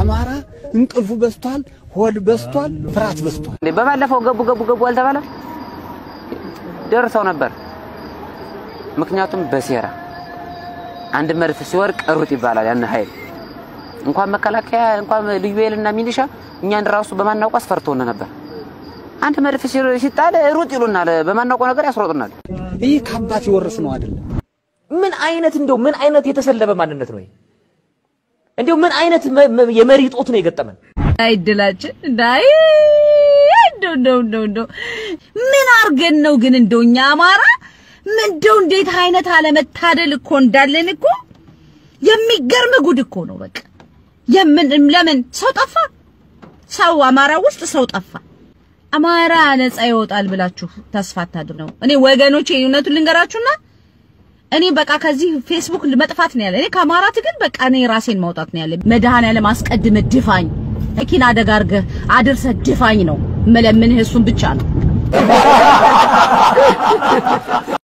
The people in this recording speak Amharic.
አማራ እንቅልፉ በስቷል፣ ሆድ በስቷል፣ ፍርሃት በስቷል። በባለፈው ገቡ ገቡ ገቡ አልተባለ ደርሰው ነበር። ምክንያቱም በሴራ አንድ መድፍ ሲወርቅ ሩጥ ይባላል። ያን ኃይል እንኳን መከላከያ እንኳን ልዩ ኃይልና ሚሊሻ እኛን ራሱ በማናውቀው አስፈርቶን ነበር። አንድ መድፍ ሲጣል ሩጥ ይሉናል። በማናውቀው ነገር ያስሮጡናል። ይህ ከአባት የወረስ ነው አይደለም። ምን አይነት እንደው ምን አይነት የተሰለበ ማንነት ነው? እንደው ምን አይነት የመሪ ጦት ነው የገጠመን? አይድላችን እንዳይ እንደው እንደው እንደው እንደው ምን አርገን ነው ግን እንደው እኛ አማራ ምንደው እንዴት አይነት አለመታደል እኮ እንዳለን እኮ የሚገርም ጉድ እኮ ነው። በቃ የምን ለምን ሰው ጠፋ? ሰው አማራ ውስጥ ሰው ጠፋ። አማራ ነፃ ይወጣል ብላችሁ ተስፋ አታድርጉ ነው። እኔ ወገኖቼ እውነቱን ልንገራችሁና እኔ በቃ ከዚህ ፌስቡክ መጥፋት ነው ያለ። እኔ ከአማራ ትግል በቃ እኔ ራሴን ማውጣት ነው ያለ። መድኃኔዓለም አስቀድመ ድፋኝ፣ መኪና አደጋ አድርገህ አድርሰህ ድፋኝ ነው መለምንህ። እሱን ብቻ ነው።